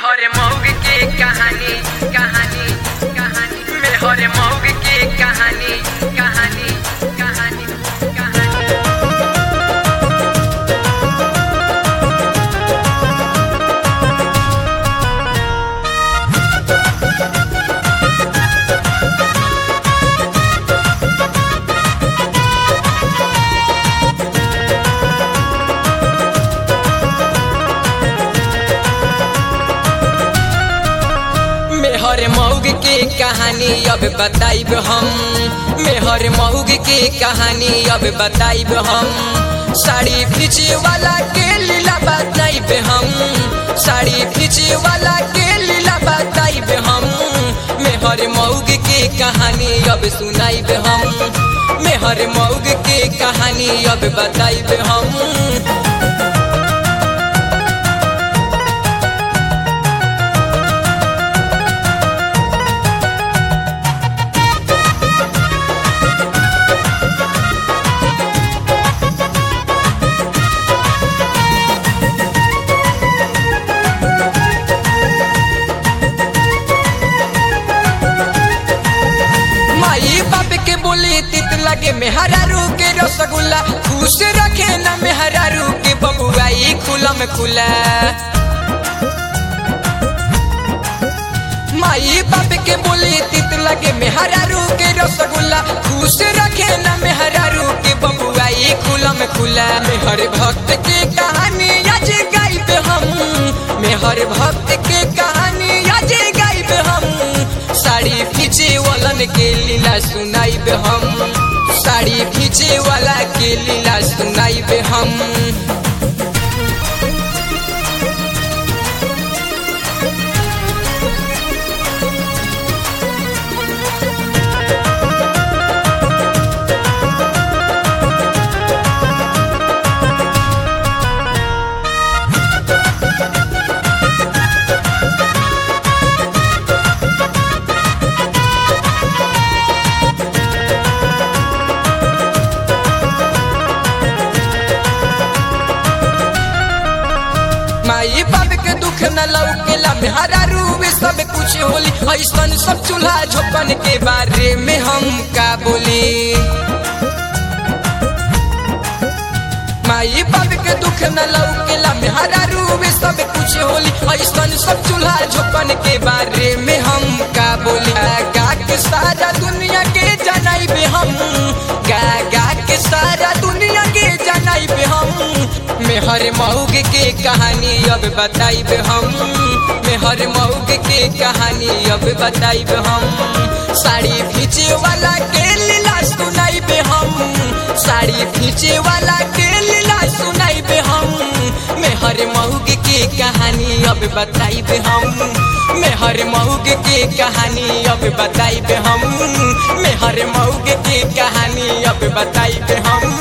मेहर मौग के कहानी कहानी कहानी मेहर मौग के कहानी कहानी कहानी कहानी मेहर मौग के कहानी अब बताइब हम मेहर मौग के कहानी अब बताइब हम साड़ी खींचे वाला के लीला बताइब हम साड़ी खींचे वाला के लीला बताइब हम मेहर मौग के कहानी अब सुनाइब हम मेहर मौग के कहानी अब बताइब हम माई बाप के बोली तित लगे मेहरारू के रसगुल्ला खुश रखे न मेहरारू के बबुआई खुला में खुला माई बाप के बोली तित लगे मेहरारू के रसगुल्ला खुश रखे न मेहरारू के बबुआई खुला में खुला मेहर भक्त के कहानी आज गाइब हम मेहर भक्त के कहानी आज गाइब हम साड़ी खींचे वालन के लीला सुनाइब हम साड़ी खींचे वाला के लीला सुनाइब हम माई बाप के दुख न लौकेला मेहरा रूबे सब कुछ होली ऐसन सब चूल्हा झोपन के बारे में हम का बोली माई बाप के दुख न लौकेला मेहरा रूबे सब कुछ होली ऐसन सब चूल्हा झोपन के बारे में हम का बोली गा गा के सारा दुनिया के जनाइबे हम गा गा के सारा दुनिया के जनाइबे हम मेहर मऊग के कहानी अब बताइब हम मेहर मऊग के कहानी अब बताइब हम साड़ी खींचे वाला के लीला सुनाइब हम साड़ी खींचे वाला के लीला सुनाइब हम मेहर मऊग के कहानी अब बताइब हम मेहर मऊग के कहानी अब बताइब हम मेहर मऊग के कहानी अब बताइब हम